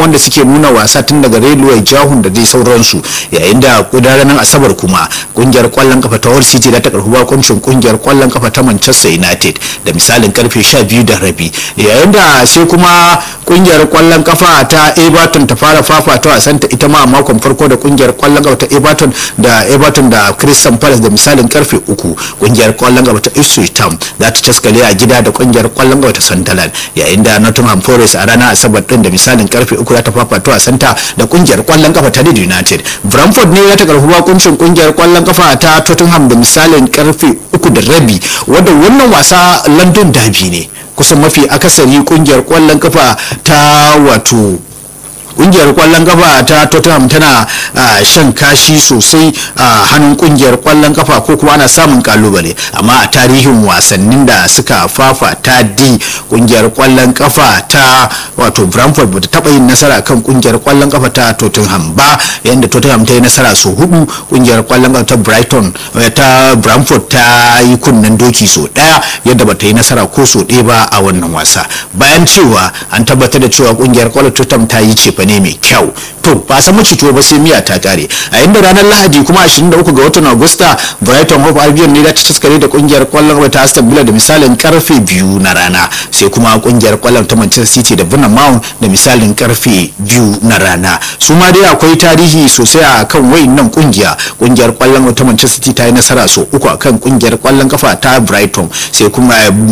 wanda suke nuna wasa tun daga railway jahun da dai sauransu yayin da ranar asabar kuma kungiyar kwallon kafa ta Hull City da ta karbi bakuncin kungiyar kwallon kafa ta Manchester United da misalin karfe 12 da rabi yayin da sai kuma kungiyar kwallon kafa ta Everton ta fara fafata wasan ta ita ma a makon farko da kungiyar kwallon kafa ta Everton da Everton da Crystal Palace da misalin karfe 3 kungiyar kwallon kafa ta Ipswich Town za ta taskale a gida da kungiyar kwallon kafa ta Sunderland yayin da Nottingham Forest a ranar asabar din da misalin karfe 3 za ta fafata wasan ta da kungiyar kwallon kafa ta Leeds United Brentford ne ya ta karbi bakuncin kungiyar kwallon kafa ta Tottenham da misalin karfe 3 da rabi wanda wannan wasa London derby ne kusan mafi akasari kungiyar kwallon kafa ta wato kungiyar kwallon kafa ta tottenham tana shan kashi sosai a hannun kungiyar kwallon kafa ko kuma ana samun kalubale amma a tarihin wasannin da suka fafa ta di kungiyar kwallon kafa ta wato brentford bata taba yin nasara kan kungiyar kwallon kafa ta tottenham ba yayin da tottenham ta yi nasara so hudu kungiyar kwallon kafa ta brighton ta brentford ta yi kunnen doki so daya yadda bata yi nasara ko so ɗaya ba a wannan wasa bayan cewa an tabbatar da cewa kungiyar kwallon tottenham ta yi cefa ne mai kyau to ba san mace tuwo ba sai miya ta kare a inda ranar lahadi kuma 23 ga watan agusta brighton hope albion ne da ta taskare da kungiyar kwallon kafa ta aston villa da misalin karfe biyu na rana sai kuma kungiyar kwallon ta manchester city da bournemouth da misalin karfe biyu na rana su ma dai akwai tarihi sosai a kan wayannan kungiya kungiyar kwallon ta manchester city ta yi nasara so uku akan kungiyar kwallon kafa ta brighton sai kuma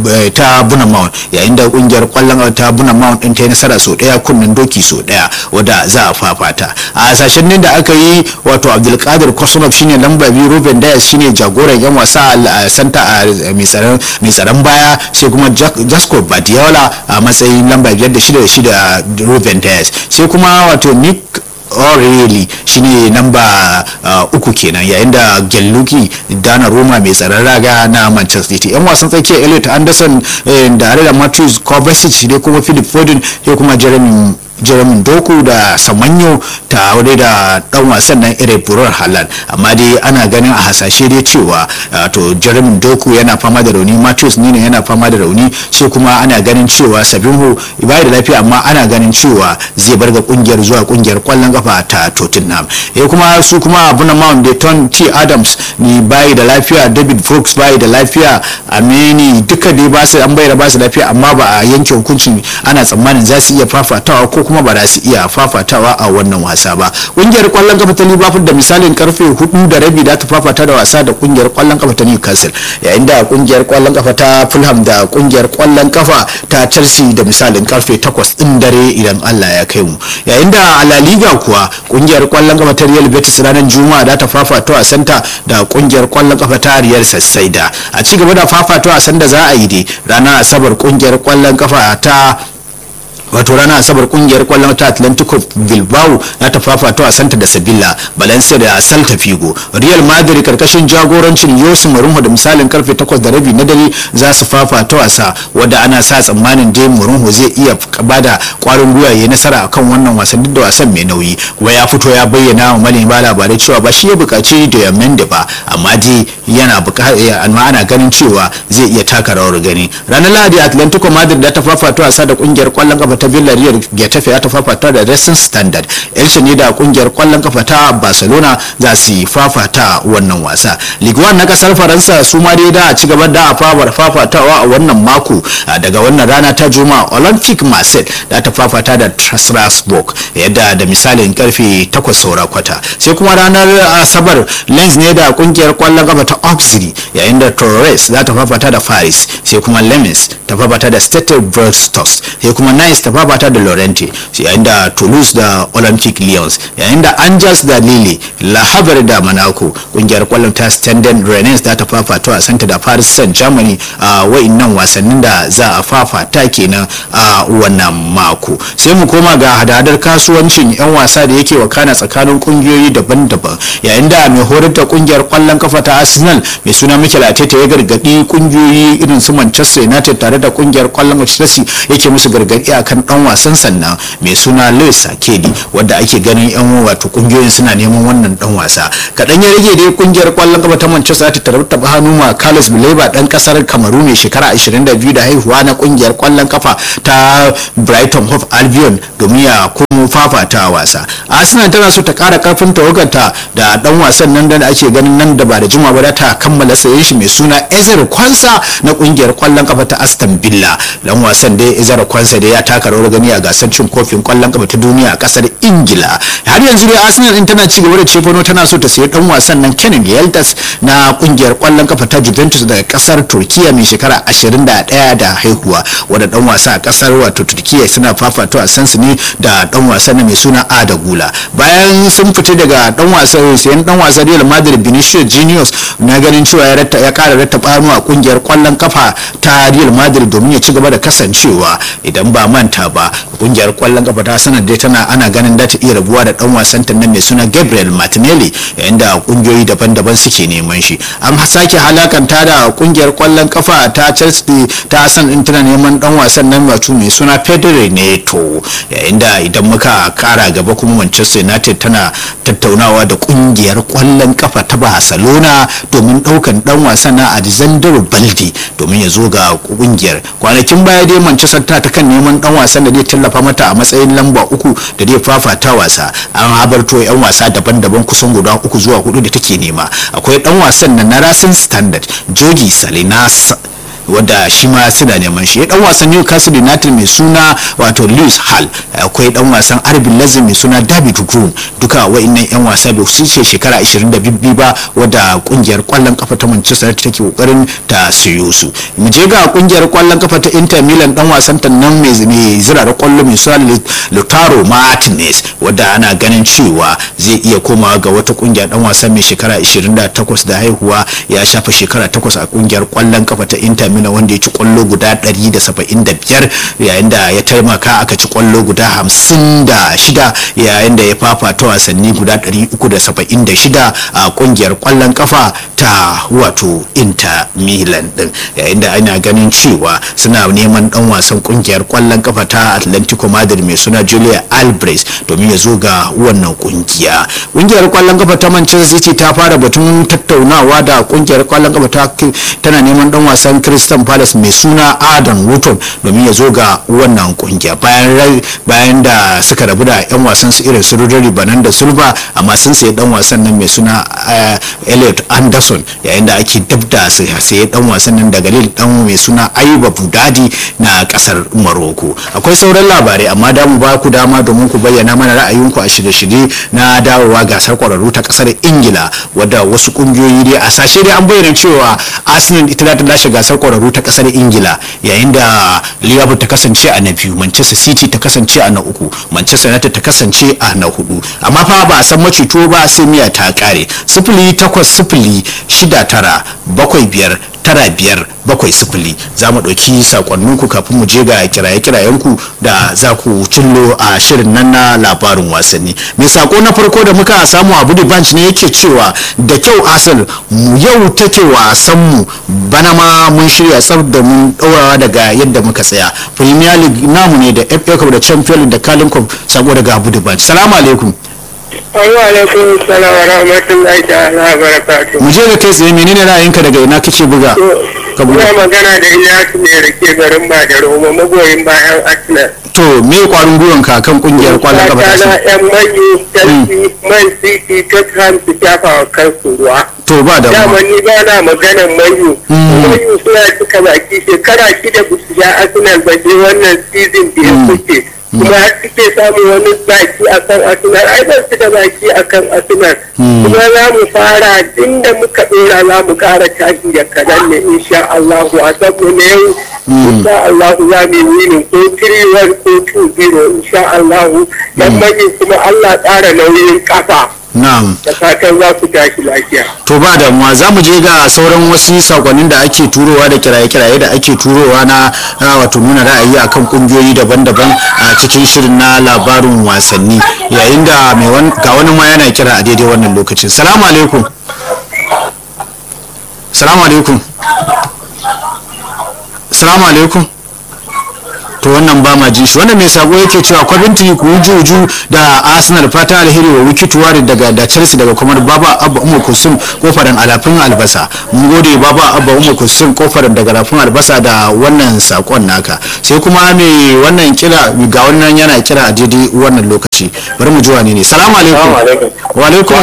ta bournemouth yayin da kungiyar kwallon ta bournemouth din ta yi nasara so daya kunnen doki so daya wadda za a fafata a hasashen ne da aka yi wato abdulkadir kosunov shine lamba biyu ruben dias shine jagoran yan wasa a santa a mai tsaron baya sai kuma jasko badiola a matsayin lamba biyar da shida da shida ruben dias sai kuma wato nick O'Reilly shine namba uku kenan yayin da Gelluki Dana Roma mai tsaron raga na Manchester City yan wasan tsakiyar Elliot Anderson da da Matthews Kovacic da kuma Philip Foden sai kuma Jeremy jeremy doku da samanyo ta wadai da dan wasan nan irin burar halal amma dai ana ganin a hasashe dai cewa to jeremy doku yana fama da rauni matthews nina yana fama da rauni sai kuma ana ganin cewa sabinho bai da lafiya amma ana ganin cewa zai bar ga kungiyar zuwa kungiyar kwallon kafa ta tottenham eh kuma su kuma abuna mount da ton t adams ni bai da lafiya david brooks bai da lafiya amini duka dai ba su an bayar ba su lafiya amma ba a yanke hukuncin ana tsammanin za su iya fafatawa ko kuma ba za su iya fafatawa a wannan wasa ba kungiyar kwallon kafa ta liverpool da misalin karfe hudu da rabi da ta fafata da wasa da kungiyar kwallon kafa ta newcastle yayin da kungiyar kwallon kafa ta fulham da kungiyar kwallon kafa ta chelsea da misalin karfe takwas din dare idan allah ya kai mu yayin da a la liga kuwa kungiyar kwallon kafa ta real betis ranar juma'a da ta fafata wasanta da kungiyar kwallon kafa ta real sassaida a ci gaba da fafata wasan da za a yi dai ranar asabar kungiyar kwallon kafa ta wato ranar asabar kungiyar kwallon ta atlantico bilbao na ta fafata wasanta da sabila valencia da salta figo real madrid karkashin jagorancin yosu marunho da misalin karfe 8 da rabi na dare za su fafata wasa wadda ana sa tsammanin dai marunho zai iya bada kwarin gwiwa ya nasara akan wannan wasan duk da wasan mai nauyi kuma ya fito ya bayyana wa manema labarai cewa ba shi ya bukaci da yammen ba amma dai yana amma ana ganin cewa zai iya taka rawar gani ranar lahadi atlantico madrid da ta fafata wasa da kungiyar kwallon kafa ta Villarreal Getafe ya ta fafata da Racing Standard Elche ne da kungiyar kwallon kafa ta Barcelona za su fafata wannan wasa Ligue 1 na kasar Faransa su ma dai da ci gaba da fafar fafatawa a wannan mako daga wannan rana ta Juma'a Olympic Marseille da ta fafata da Strasbourg yadda da misalin karfe 8 saura kwata sai kuma ranar Asabar Lens ne da kungiyar kwallon kafa ta Auxerre yayin da Torres za ta fafata da Paris sai kuma Lemens ta fafata da Stade Brest sai kuma Nice ta fafata da Laurenti yayin da Toulouse da Olympic Lyons yayin da Angers da Lille La Havre da Monaco kungiyar kwallon ta Standen Rennes da ta fafata a Santa da Paris Saint-Germain a wa'innan wasannin da za a fafata kenan a wannan mako sai mu koma ga hadadar kasuwancin 'yan wasa da yake wakana tsakanin kungiyoyi daban-daban yayin da mai horar da kungiyar kwallon kafa ta Arsenal mai suna Mikel Arteta ya gargadi kungiyoyi irin su Manchester United tare da kungiyar kwallon Chelsea yake musu gargadi akan dan wasan sannan mai suna Luis Akedi wanda ake ganin yan wato kungiyoyin suna neman wannan dan wasa kadan ya rage dai kungiyar kwallon kafa ta Manchester ta tarabta hannu ma Carlos Bileba dan kasar Kamaru mai shekara 22 da haihuwa na kungiyar kwallon kafa ta Brighton Hove Albion domin ya komo domin fafata wasa arsenal tana so ta kara karfin tawagarta da dan wasan nan da ake ganin nan da ba da juma ba ta kammala sayen shi mai suna ezer kwansa na kungiyar kwallon kafa ta aston villa dan wasan dai ezer kwansa da ya taka rawar gani a gasar cin kofin kwallon kafa ta duniya a kasar ingila har yanzu dai arsenal din tana ci gaba da cefano tana so ta sayi dan wasan nan kenan yeltas na kungiyar kwallon kafa ta juventus daga kasar turkiya mai shekara 21 da haihuwa wadda dan wasa a kasar wato turkiya suna fafato a sansani da dan wasa na mai suna ada gula bayan sun fita daga dan wasa sayan dan wasa real madrid vinicius juniors na ganin cewa ya ratta ya kara ratta banu a kungiyar kwallon kafa ta real madrid domin ya ci gaba da kasancewa idan ba manta ba kungiyar kwallon kafa ta sanar dai tana ana ganin da ta iya rabuwa da dan wasan ta nan mai suna gabriel martinelli yayin da kungiyoyi daban-daban suke neman shi an sake halakanta da kungiyar kwallon kafa ta chelsea ta san in tana neman dan wasan nan wato mai suna pedro neto yayin da idan muka kara gaba kuma manchester united tana tattaunawa da kungiyar kwallon kafa ta barcelona domin daukan dan wasan na alexander baldi domin ya zo ga kungiyar kwanakin baya dai manchester ta ta kan neman dan wasan da zai tallafa mata a matsayin lamba uku da zai fafata wasa an habarto yan wasa daban-daban kusan guda uku zuwa hudu da take nema akwai dan wasan nan na rasin standard jogi salinas wadda shi ma suna neman shi dan wasan Newcastle United mai suna wato Lewis Hall akwai dan wasan RB Leipzig mai suna David Grun duka wa'annan yan wasa bai su ce shekara 22 ba wadda kungiyar kwallon kafa ta Manchester United take kokarin ta siyo su mu je ga kungiyar kwallon kafa ta Inter Milan dan wasan ta nan mai mai zira da kwallo mai suna Lautaro Martinez wadda ana ganin cewa zai iya komawa ga wata kungiya dan wasan mai shekara 28 da haihuwa ya shafa shekara 8 a kungiyar kwallon kafa ta Inter Milan wanda ya ci kwallo guda 175 yayin da ya taimaka aka ci kwallo guda 56 yayin da ya fafata wasanni guda 376 a kungiyar kwallon kafa ta wato Inter Milan din yayin da ana ganin cewa suna neman dan wasan kungiyar kwallon kafa ta Atlantico Madrid mai suna Julia Alvarez domin ya zo ga wannan kungiya kungiyar kwallon kafa ta Manchester City ta fara batun tattaunawa da kungiyar kwallon kafa ta tana neman dan wasan Crystal Palace mai suna Adam Wotton domin ya zo ga wannan kungiya bayan bayan da suka rabu da yan wasan su irin su Rodri Banan da Silva amma sun sayi dan wasan nan mai suna Elliot Anderson yayin da ake dabda su sayi dan wasan nan daga Lille dan mai suna Ayuba Budadi na kasar Morocco akwai sauran labarai amma da mu ba ku dama domin ku bayyana mana ra'ayinku a shirye-shirye na dawowa gasar kwararru ta kasar Ingila wadda wasu kungiyoyi dai a sashe dai an bayyana cewa Arsenal ita ta lashe gasar kwararru ta kasar Ingila yayin da Liverpool ta kasance a na biyu Manchester City ta kasance a na uku Manchester United ta kasance a na hudu amma fa ba a san macito ba sai miya ta kare sifili takwas sifili shida tara bakwai biyar tara biyar bakwai sifili za mu ɗauki sakonninku kafin mu je ga kiraye-kirayenku da za ku cillo a shirin nan na labarin wasanni mai sako na farko da muka samu abu da banch ne yake cewa da kyau asal mu yau take wasan mu bana ma mun shirya tsaf da mun ɗaurawa daga yadda muka tsaya premier league namu ne da fa cup da champion league da kalin cup sako daga abu da banch salamu alaikum Wa alaikum salam wa rahmatullahi ta'ala wa barakatuh. mu je ga kai tsaye menene ra'ayinka daga ina kake buga ka buga Ina magana da Ilyasu ne da ke garin Badaro magoyin bayan Arsenal. to me kwarin gwiwan ka kan kungiyar kwallon kafa ta na Arsenal? yan manyu Chelsea, Man City, Tottenham su shafa wa kansu ruwa. to ba da Dama ni ba na maganan manyu. Manyu suna cika baki shekara shida ba su sha Arsenal ba sai wannan season da ya kuke. Kuma har suke samun wani baki a kan Arsenal. Ai ba su da baki a kan Arsenal. Kuma za mu fara inda muka ɗora za mu ƙara tashi da kadan ne insha Allahu a saboda yau. Insha Allahu za mu yi winin ko 3-1 ko 2-0 insha Allahu. Dan manyan kuma Allah ƙara nauyin ƙafa. na'am da fatan za ku tashi lafiya. to ba damuwa za mu je ga sauran wasu sakonnin da ake turowa da kiraye-kiraye da ake turowa na na wato nuna ra'ayi akan kungiyoyi daban-daban a cikin shirin na labarin wasanni yayin da mai wan- ga wani ma yana kira a daidai wannan lokacin salamu alaikum salamu alaikum salamu alaikum to to wannan ba ma jin shi wannan mai sabo yake cewa Coventry ku yi juju da Arsenal fata alheri wa Wiki Tuwari daga da Chelsea daga kuma Baba Abba Umar Kusum kofarin alafin albasa mun gode Baba Abba Umar Kusum kofarin daga rafin albasa da wannan sakon naka sai kuma mai wannan kira ga wannan yana kira a daidai wannan lokaci bari mu ji wani ne salamu alaikum wa alaikum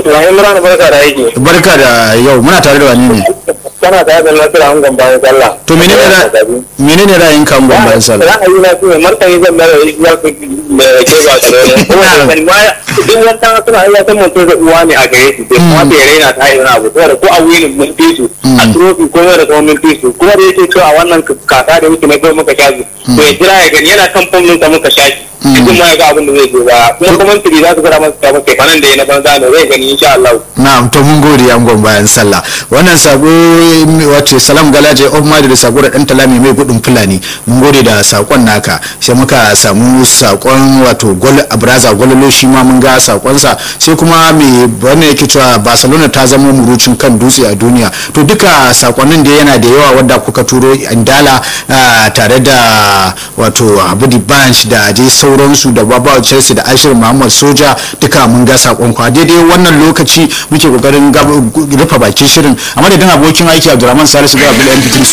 barka da yau muna tare da wani ne kana tare da nasira an gamba ya sallah to menene ra menene ra'ayin kan gamba ya sallah ra'ayi na su ne martani zan bayar da ya fi da ke ba su ne kuma duk wata suna iya san mutum da uwa ne a gare su bai kuma bai raina ta yi wani abu saboda ko a wuyin mun fi su a trofi ko da kuma mun fi su kuma da yake cewa wannan kaka da muke na kai muka shafi to ya jira ya gani yana kan fam ɗinsa muka shafi cikin ma ya ga abin da zai je ba kuma kuma tiri za su gara masa ta mace fanan da ya na banza ne zai gani insha Allah na'am to mun gode an gon bayan sallah wannan sako wace salam galaje of madi da sako da dan talami mai gudun fulani mun gode da sakon naka sai muka samu sakon wato gol abraza gololo shi ma mun ga sakon sa sai kuma me wannan yake cewa barcelona ta zama murucin kan dutse a duniya to duka sakonnin da yana da yawa wanda kuka turo indala tare da wato abudi banch da dai sauransu da babawa chelsea da ashir muhammad soja duka mun ga sakon kwa daidai wannan lokaci muke kokarin rufe bakin shirin a madadin abokin aiki abdulrahman salisu ga abdul mp